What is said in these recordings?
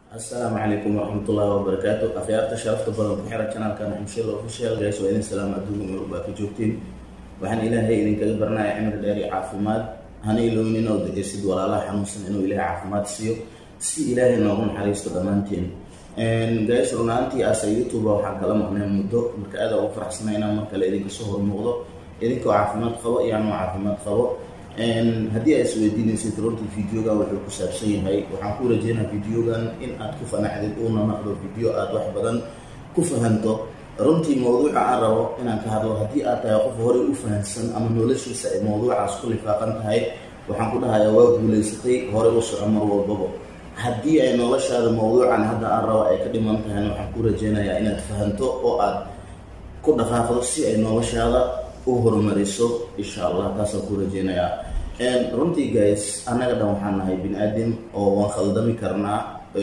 asalaamu calaykum waraxmatullaahi wabarakaatu akhyaarta sharafta badan ku xiran janaalkan xamshada official guys waa idin salaam adduunka meel walba ka joogtiin waxaan ilaahay idinkaga baranaya cimri dheer iyo caafimaad hana ilownin oo duceysid walaalaha xanuunsan inuu ilaahay caafimaad siiyo si ilaahay noogu naxariisto dhammaanteen guys runaantii asa youtube waxaan kala maqnay muddo marka aada ugu faraxsana inaan mar kale idinka soo hormuuqdo idinkoo caafimaad qabo iyo anoo caafimaad qabo haddii aad isweydiinaysid runtii videogan wuxuu ku saabsan yahay waxaan ku rajeynaa videogan in aad ku fanacdid uuna naqdo video aad wax badan ku fahanto runtii mawduuca aan rabo inaan ka hadlo haddii aad tahay qof horey u fahansan ama noloshiisa ay mawduucaas ku lifaaqan tahay waxaan ku dhahayaa waa guulaysatay horey u soco mar walbaba haddii ay noloshaada mawduucan hadda aan rabo ay ka dhiman tahayna waxaan ku rajeynayaa inaad fahanto oo aad ku dhaqaaqdo si ay noloshaada u horumariso insha allah taasaan ku rajeynayaa runtii guys annaga dhan waxaan nahay bini aadam oo waan khaldami karnaa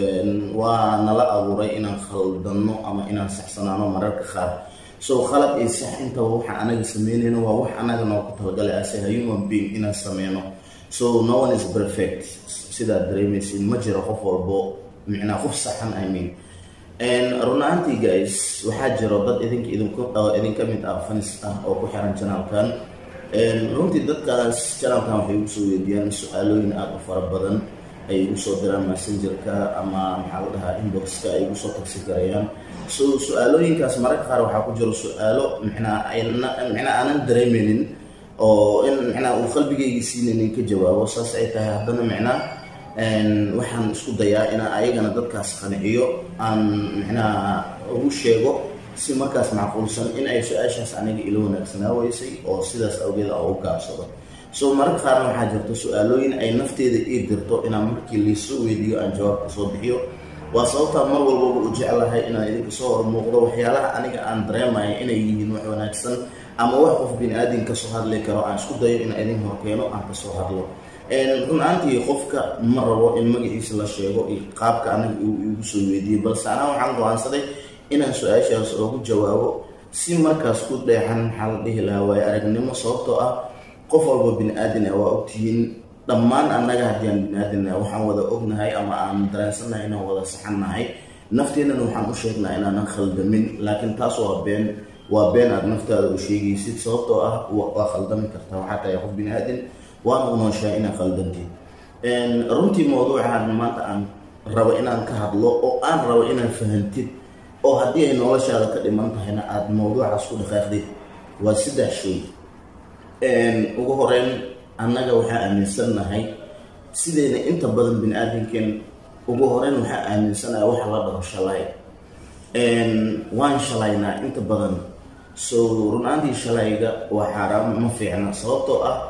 waa nala abuuray inaan khaldanno ama inaan saxsanaano mararka qaar so khalad iyo sax intaba waxaan anaga sameynayno waa wax anaga noo ku talagalay ase human being inaan sameyno so no one is perfect sidaad dareemaysid ma jiro qof walbo micnaa qof saxan i mean runaantii guys waxaa jiro dad idink idinka mid ah fanis ah oo ku xiran janaalkan runtii dadkaas janaalkan waxay igu soo weydiiyaan su-aalooyin aada u fara badan ay igu soo diraan messengerka ama maxaa la dhahaa inboxka ay igu soo tagsi garayaan so su-aalooyinkaas mararka qaar waxaa ku jiro su-aalo micnaa micnaa aanan dareemeynin oo in micnaa uu qalbigaygi siinaynin ka jawaabo saas ay tahay haddana micnaa waxaan isku dayaa inaan ayagana dadkaas qanciyo aan micnaha ugu sheego si markaas macquulsan in ay su-aashaas aniga ilo wanaagsanaa weysay oo sidaas awgeed a u gaabsado so mararka qaarna waxaa jirto su-aalooyin ay nafteeda ii dirto inaan markii liisoo weydiiyo aan jawaabka soo bixiyo waa sababtaa mar walbaba u jeclahay inaan idinka soo hormuuqdo waxyaalaha aniga aan dareemaya inay yihiin wax wanaagsan ama wax qof bini aadin kasoo hadli karo aan isku dayo inaan idin horkeeno aan kasoo hadlo run-aantii qofka ma rabo in magaciisa la sheego iyo qaabka anaga igu soo weydiiyey balse anaa waxaan go-aansaday inaan su-aashaas oogu jawaabo si markaas ku dheexan maxaa la dhihi lahaa waayo aragnimo sababtoo ah qof walba bini aadin ah waa ogtihiin dhammaan annaga haddii aan bini aadin ah waxaan wada ognahay ama aan dareensannahay inaan wada saxannahay nafteennana waxaan u sheegnaa inaanan khaldamin laakiin taas waa been waa been aad naftaada u sheegaysid sababtoo ah waa khaldami kartaa waxaa tahay qof bini aadin waana u nooshahay inaa khaldantid runtii mawduucan maanta aan rabo inaan ka hadlo oo aan rabo inaad fahantid oo haddii ay noloshaada ka dhiman tahayna aada mawduucaas ku dhaqaaqdid waa saddex shay ugu horeyn annaga waxaa aaminsannahay sideyna inta badan bini aadamkeen ugu horeyn waxaa aaminsanahay waxa la dhaho shalay waan shalaynaa inta badan so runaantii shalayga waa xaaraam ma fiicna sababtoo ah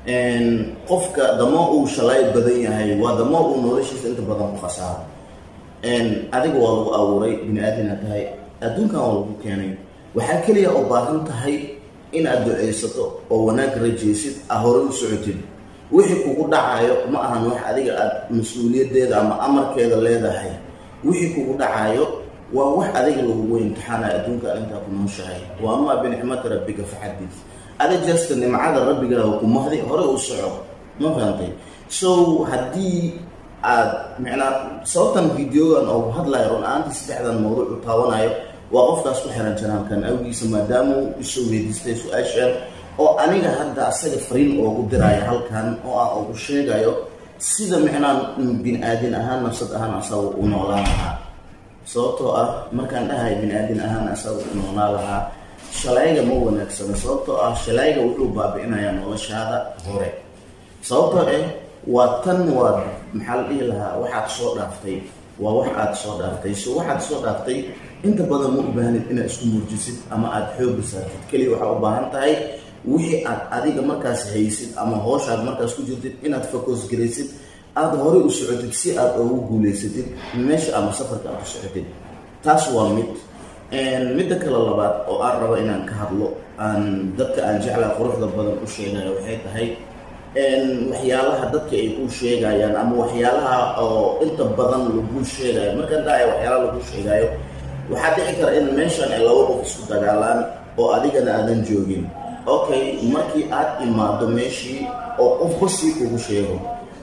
qofka damo uu shalay badan yahay waa damo uu noloshiisa inta badan ku khasaaro adiga waa lagu abuuray bini aadina tahay adduunkan waa lagu keenay waxaa keliya oo baahan tahay inaad duceysato oo wanaag rajeysid a hore u socotid wixii kugu dhacayo ma ahan wax adiga aad mas-uuliyadeeda ama amarkeeda leedahay wixii kugu dhacayo waa wax adiga lagugu imtixaanaya adduunkan intaa ku nooshahay waa amaa binicmati rabbika faxadid ada jasta nimcada rabbigaaga ku mahdi hore u soco ma fahantay so haddii aad micnaa sababtan videogan oo hadlayo run-aantii saddexdan mawduuc u taawanayo waa qofkaas ku xiran janaalkan awgiisa maadaama uu isoo weydiistay su-aashan oo aniga hadda asaga fariin oogu diraayo halkan oo aan ugu sheegayo sida micnaa bini aadin ahaan nafsad ahaan asaga u noolaan lahaa sababtoo ah markaan dhahay bini aadin ahaan asaga u noolaan lahaa shalayga ma wanaagsano sababtoo ah shalayga wuxuu baabi-inayaa noloshaada hore sababtoo eh waa tan waa maxaa la dhihi lahaa waxaad soo dhaaftay waa wax aad soo dhaaftay so waxaad soo dhaaftay inta badan ma u baahnid inaad isku murjisid ama aada xooga saartid keliya waxaa u baahan tahay wixii aad adiga markaas haysid ama hooshaad markaas ku jirtid inaad focus garaysid aada horey u socotid si aad ugu guulaysatid meesha ama safarka aad u socotid taas waa mid midda kale labaad oo aan rabo inaan ka hadlo aan dadka aan jeclaa quruxda badan u sheegayo waxay tahay waxyaalaha dadka ay ku sheegayaan ama waxyaalaha oo inta badan lagu sheegayo markaan dhaaya waxyaalaha lagu sheegayo waxaa dhici kara in meeshan ay laba qof isku dagaalaan oo adigana aadan joogin okay markii aad imaado meeshii oo qofba sii kugu sheego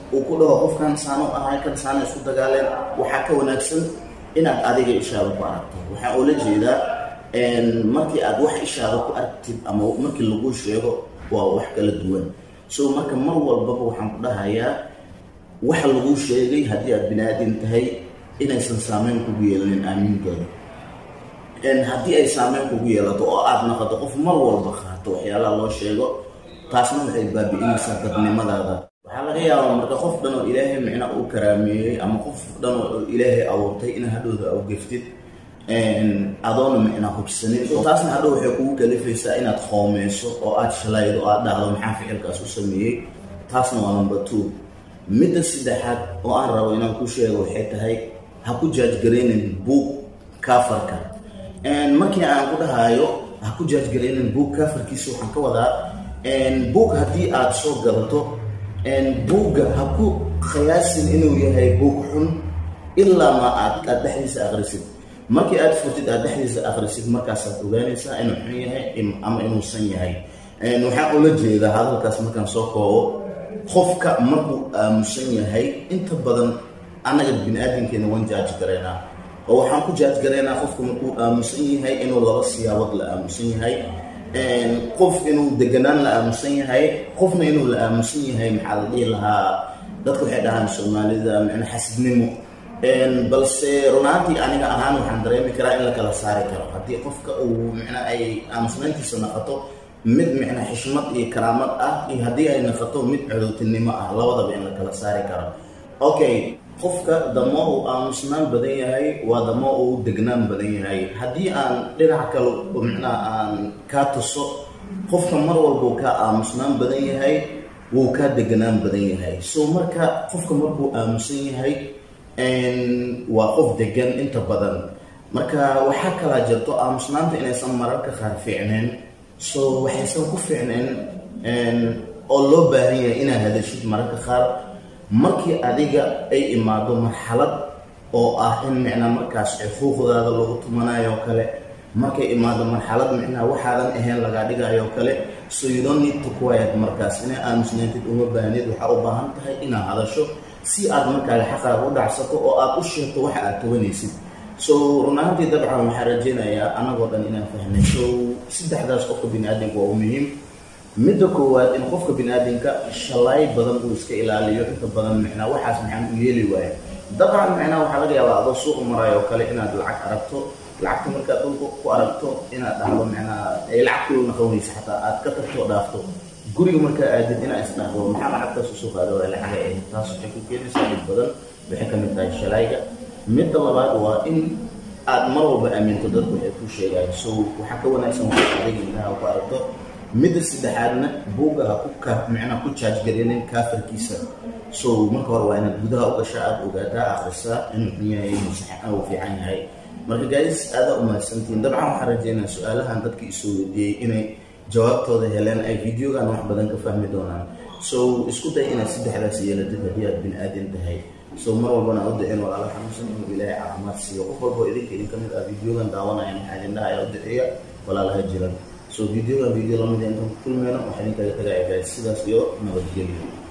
uu ku dhaho qofkan saano ahay kan saana isku dagaaleen waxaa ka wanaagsan inaad adiga ishaada ku aragto waxaa oola jeedaa markii aad wax ishaada ku aragtid ama markii lagu sheego waa wax kala duwan so marka mar walbaba waxaan ku dhahayaa waxa lagu sheegay haddii aad bini aadin tahay inaysan saameyn kugu yeelanin aamiinkeeda haddii ay saameyn kugu yeelato oo aad naqato qof mar walba qaato waxyaalaha loo sheego taasna waxay baabi'inaysaa dadnimadaada waxaa laga yaabaa marka qof dhan oo ilaahay micna uu karaameeyey ama qof dhan oo ilaahay abuurtay in hadhowda au geftid adoona micna hubsanin taasna hadhow waxay kugu kalifaysaa inaad qoomeyso oo aad shalaydo oo aad dhahdo maxaa ficilkaas u sameeyey taasna waa number two midda saddexaad oo aan rabo inaan ku sheego waxay tahay ha ku jaajgaraynin buug kaafarka markii aan ku dhahayo ha ku jaajgaraynin buug kaafarkiisa waxaan ka wadaa buug haddii aad soo gadato buugga ha ku khiyaasin inuu yahay buug xun ilaa ma aad aad dhexdiisa akrisid markii aad furtid aad dhexdiisa akrisid markaasaad ogaanaysaa inuu xun yahay ama inuusan yahay waxaan ula jeedaa hadalkaas markaan soo koobo qofka markuu aamusan yahay inta badan annaga bini aadamkeena waan jaaji garaynaa oo waxaan ku jaaji garaynaa qofka markuu aamusan yahay inuu laba siyaabood la aamusan yahay qof inuu deganaan la aamusan yahay qofna inuu la aamusan yahay maxaa la dhihi lahaa dadka waxay dhahaan soomaalida micna xasidnimo balse runaantii aniga ahaan waxaan dareemi karaa in la kala saari karo haddii qofka uu micna ay aamusnayntiisa naqato mid micna xishmad iyo karaamad ah iyo haddii ay naqato mid cadowtinimo ah labadaba in la kala saari karo okay qofka damo uu aamusnaan badan yahay waa damo uu degnaan badan yahay haddii aan dhinac kale micnaa aan kaa tuso qofka mar walbuu kaa aamusnaan badan yahay wuu kaa deganaan badan yahay so marka qofka markuu aamusan yahay waa qof degan inta badan marka waxaa kalaa jirto aamusnaanta inaysan mararka qaar fiicneen so waxaysan ku fiicneen oo loo baahan yahay inaad hadashid mararka qaar markii adiga ay imaado marxalad oo ah in micnaa markaas xuquuqdaada lagu tumanayo oo kale markay imaado marxalad micnaa waxaadan ahayn lagaa dhigayo oo kale so you don't need to quiet markaas inay aamusnaantid uma baahnid waxaa u baahan tahay inaad hadasho si aad markaaga xaqaaga u dhacsato oo aad u sheegto waxa aad tabanaysid so runaantii dabcan waxaa rajeynayaa anagoo dhan inaan fahnay so saddexdaas qofka bini aadamka waa u muhiim midda koowaad in qofka bini aadamka shalaay badan uu iska ilaaliyo inta badan micnaa waxaas maxaan u yeeli waayo dabcan micnaa waxaa laga yaabaa adoo suuq marayo oo kale inaad lacag aragto lacagta markaad dhulka ku aragto inaad dhahdo micnaa ay lacag kulu naqonaysa xataa aad ka tagto dhaafto guriga markaa aadid inaa isdhahdo maxaa lacagtaas usoo qaada waa lacaga ahayd taas waxay ku keenaysaa dhib badan waxay kamid tahay shalayga midda labaad waa in aad mar walba aaminto dadku waxay ku sheegayo so waxaa ka wanaagsan waxaad adiga indhaha ku aragto midda saddexaadna buugga ha ku ka micnaa ku jaajgarinin kaafarkiisa so marka hore waa inaad gudaha u gashaa aada ogaataa akhrisaa inuu xun yahay inuu saxan uu fiican yahay marka gaadis aada u mahadsantihiin dabcan waxaan rajeynaa su-aalahan dadka isoo weydiiyey inay jawaabtooda heleen ay videogan wax badan ka fahmi doonaan so isku day inaad saddexdaas yeelatid haddii aad bini aadan tahay so mar walbana u dicin walaala xanuunsan inuu ilaahay caafimaad siiyo qof walbo idinka idin kamid ah videogan daawanaya maxaa idin dhahaya u diciya walaalaha jiran so videogan video lamid intaan ku kulmeyno waxaa idinkaga tagaya guys sidaas iyo nabadgelyo